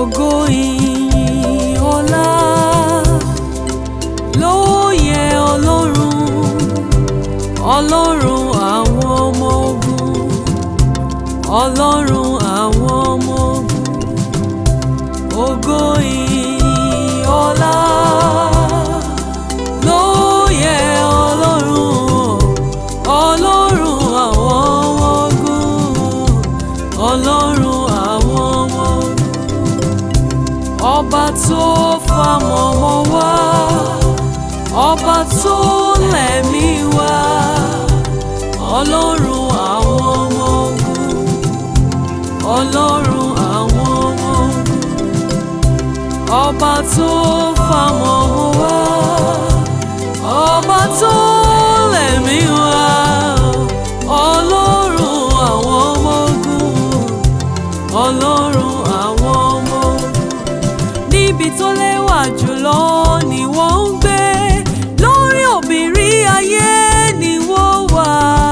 ògo ìyìn ọlá ló yẹ ọlọ́run ọlọ́run àwọn ọmọ ogun ọlọ́run àwọn ọmọ ogun ògo ìyìn ọlá ló yẹ ọlọ́run ọlọ́run àwọn ọmọ ogun ọlọ́run àwọn ọmọ ogun ọba tó fàmọ̀mọ́ wá ọba tó lẹ̀mí wá ọlọ́run àwọn ọmọ ogun ọlọ́run àwọn ọmọ ogun ọba tó fàmọ̀mọ́ wá ọba tó lẹ̀mí wá ọlọ́run àwọn ọmọ ogun ọlọ́run àwọn ọmọ ogun níbi tó lẹ́wà jùlọ ni wọ́n ń gbé lórí òbírí ayé ni wọ́n wà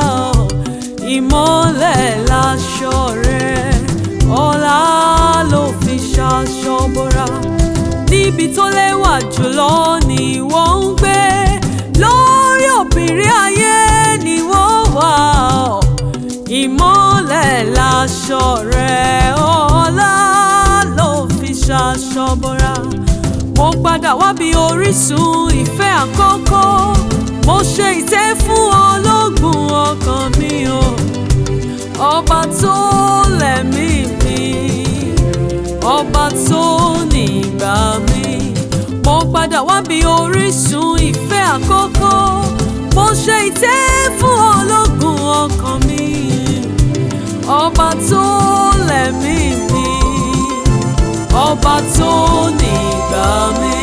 ìmọ́lẹ̀ láṣọ rẹ̀ ọlá ló fi ṣaṣọ bora níbi tó lẹ́wà jùlọ ni wọ́n ń gbé lórí òbírí ayé ni wọ́n wà ìmọ́lẹ̀ láṣọ rẹ̀ ọlá ló fi ṣaṣọ bora mo padà wábi orísun ìfẹ́ àkọ́kọ́ mo ṣe ìtẹ́ fún ológun ọkàn mi o ọba tó lẹ̀mí mi ọba tó nígbà mi mo padà wábi orísun ìfẹ́ àkọ́kọ́ mo ṣe ìtẹ́ fún ológun ọkàn mi ọba tó lẹ̀mí mi ọba tó nígbà mi.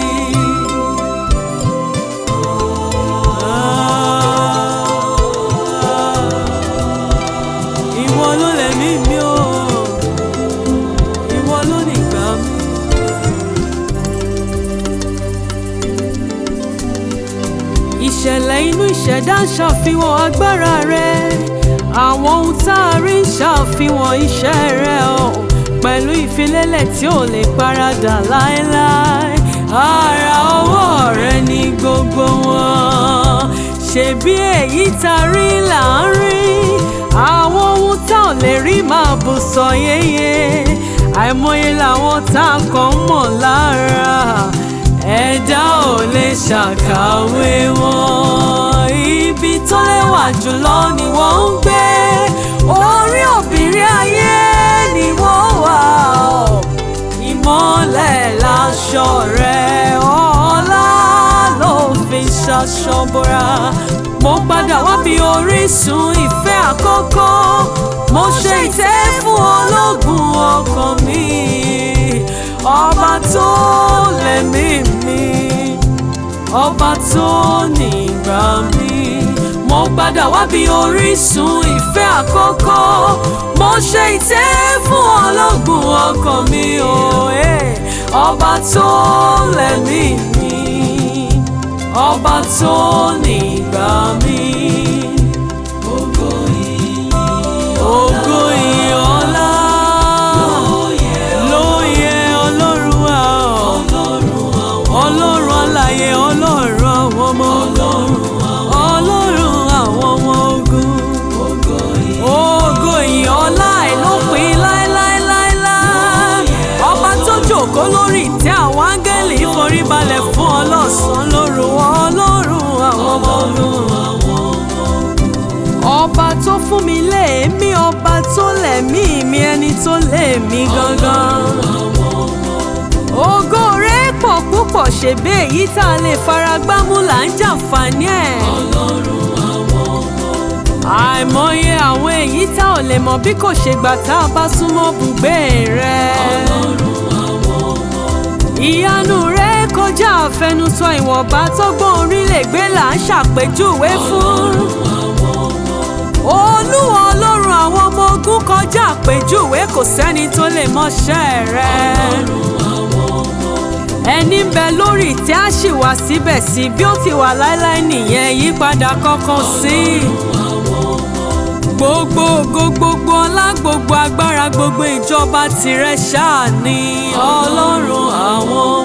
Ìwọ ló lẹ̀mí mi o, ìwọ ló nígbà mi. Ìṣẹ̀lẹ̀ inú ìṣẹ̀dá ń ṣàfihàn agbára rẹ àwọn ohun tá a rí ń ṣàfihàn iṣẹ́ rẹ o pẹ̀lú ìfilélẹ̀ tí ò lè paradà láéláé ara ọwọ́ rẹ ní gbogbo wọn ṣebí èyí tá a rí là ń rí àwọn ohun tá ò lè rí máa bù sọ yéye àìmọye làwọn tá a kàn ń mọ̀ lára ẹ̀dá ò lè ṣàkàwé wọn ibi tó lẹ́wà jùlọ ni wọ́n ń gbé orí òbírí ayé ni wọ́n wà ọ́ ìmọ́lẹ̀ láṣọ rẹ̀ ọlá ló fi ṣaṣọ bora mo padà wá bí orísun ìfẹ́ àkọ́kọ́ mo ṣe ìtẹ́ fún ológun ọkàn mi ọba tó lẹ̀mí mi ọba tó nígbà mi mo padà wá bí orísun ìfẹ́ àkọ́kọ́ mo ṣe ìtẹ́ fún ológun ọkàn mi o eh. ọba tó lẹ̀mí mi ọba tó nígbà mi ògo ìyìn ògo ìyìn ọlá ló yẹ ọlọ́run wa ọlọ́run alààyè ọlọ́run àwọn ọmọ ogun ọlọ́run àwọn ọmọ ogun ògo ìyìn ọlá ẹ̀ ló pin láéláéláéláé ọba tó jókòó lórí ìtẹ́ àwọn áńgẹ́lì forí balẹ̀ fún ọlọ́sàn-án lóru ọlọ́run àwọn ọmọ ogun ọba tó fún mi léèmí ọba tó lẹ̀mí mi ẹni tó lèmi gangan ògo rẹ̀ pọ̀ púpọ̀ ṣèbí èyí tá a lè fara gbámú là ń jàǹfààní ẹ̀ àìmọye àwọn èyí tá ò lè mọ̀ bí kò ṣe gbà tá a bá súnmọ́ bùgbé rẹ̀ ìyanu rẹ̀ kọjá àfẹnusọ ìwọ̀nba tọ́gbọ́n orílẹ̀ gbé là ń ṣàpèjúwe fún olúwa ọlọ́run àwọn ọmọ ogun kọjá àpèjúwe kò sẹ́ni tó lè mọṣẹ́ rẹ̀ ẹni ń bẹ lórí ìtẹ́ á sì wà síbẹ̀ sí bí ó ti wà láéláé nìyẹn yípadà kankan sí i. gbogbo ògo gbogbo ọlá gbogbo agbára gbogbo ìjọba tìrẹ ṣáà ni ọlọ́run àwọn